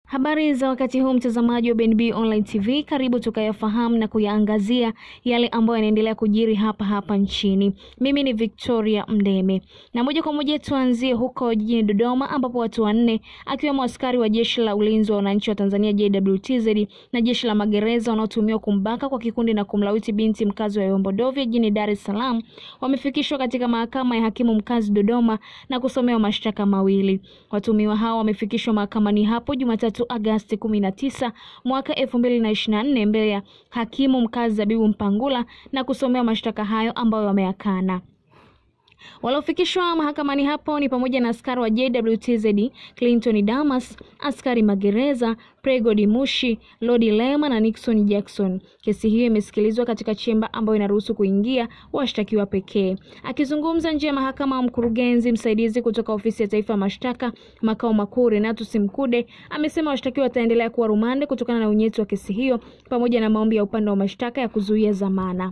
Habari za wakati huu mtazamaji wa BNB Online TV, karibu tukayafahamu na kuyaangazia yale ambayo yanaendelea kujiri hapa hapa nchini. Mimi ni Victoria Mdeme na moja kwa moja tuanzie huko jijini Dodoma, ambapo watu wanne akiwemo askari wa jeshi la ulinzi wa wananchi wa Tanzania JWTZ na jeshi la magereza wanaotumiwa kumbaka kwa kikundi na kumlawiti binti mkazi wa Yombo Dovya jijini Dar es Salaam wamefikishwa katika mahakama ya hakimu mkazi Dodoma na kusomewa mashtaka mawili. Watumiwa hao wamefikishwa mahakamani hapo Jumatatu Agasti 19 mwaka 2024 mbele ya hakimu mkazi Zabibu Mpangula na kusomewa mashtaka hayo ambayo wameyakana. Waliofikishwa mahakamani hapo ni pamoja na askari wa JWTZ Clinton Damas, askari magereza Pregod Mushi, Lodi Lema na Nixon Jackson. Kesi hiyo imesikilizwa katika chemba ambayo inaruhusu kuingia washtakiwa pekee. Akizungumza nje ya mahakama, mkurugenzi msaidizi kutoka ofisi ya taifa ya mashtaka makao makuu Renatus Mkude amesema washtakiwa wataendelea kuwa rumande kutokana na unyeti wa kesi hiyo pamoja na maombi ya upande wa mashtaka ya kuzuia dhamana.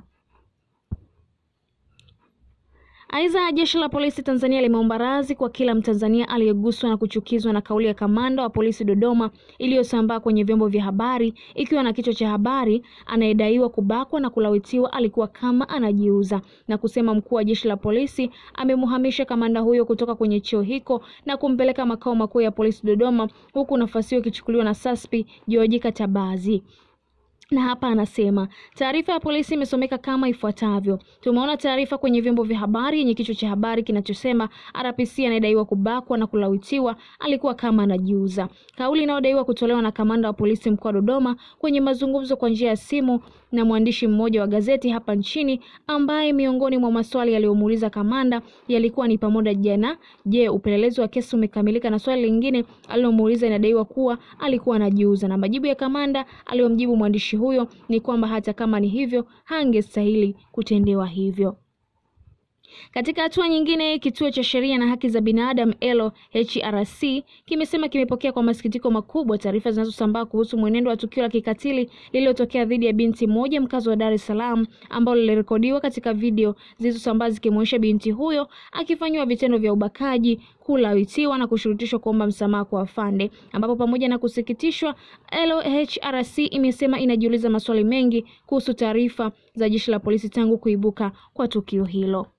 Aidha, jeshi la polisi Tanzania limeomba radhi kwa kila Mtanzania aliyeguswa na kuchukizwa na kauli ya kamanda wa polisi Dodoma iliyosambaa kwenye vyombo vya habari ikiwa na kichwa cha habari, anayedaiwa kubakwa na kulawitiwa alikuwa kama anajiuza, na kusema mkuu wa jeshi la polisi amemuhamisha kamanda huyo kutoka kwenye cheo hiko na kumpeleka makao makuu ya polisi Dodoma, huku nafasi hiyo ikichukuliwa na Saspi George Katabazi na hapa anasema taarifa ya polisi imesomeka kama ifuatavyo: tumeona taarifa kwenye vyombo vya habari yenye kichwa cha habari kinachosema RPC anayedaiwa kubakwa na kulawitiwa alikuwa kama anajiuza, kauli inayodaiwa kutolewa na kamanda wa polisi mkoa wa Dodoma kwenye mazungumzo kwa njia ya simu na mwandishi mmoja wa gazeti hapa nchini, ambaye miongoni mwa maswali yaliyomuuliza kamanda yalikuwa ni pamoja jana, je, upelelezi wa kesi umekamilika? Na swali lingine alilomuuliza inadaiwa kuwa alikuwa anajiuza, na majibu ya kamanda aliyomjibu mwandishi huyo ni kwamba hata kama ni hivyo hangestahili kutendewa hivyo. Katika hatua nyingine, kituo cha sheria na haki za binadamu LHRC kimesema kimepokea kwa masikitiko makubwa taarifa zinazosambaa kuhusu mwenendo wa tukio la kikatili lililotokea dhidi ya binti mmoja mkazi wa Dar es Salaam, ambalo lilirekodiwa katika video zilizosambaa zikimwonyesha binti huyo akifanyiwa vitendo vya ubakaji, kulawitiwa na kushurutishwa kuomba msamaha kwa afande, ambapo pamoja na kusikitishwa, LHRC imesema inajiuliza maswali mengi kuhusu taarifa za jeshi la polisi tangu kuibuka kwa tukio hilo.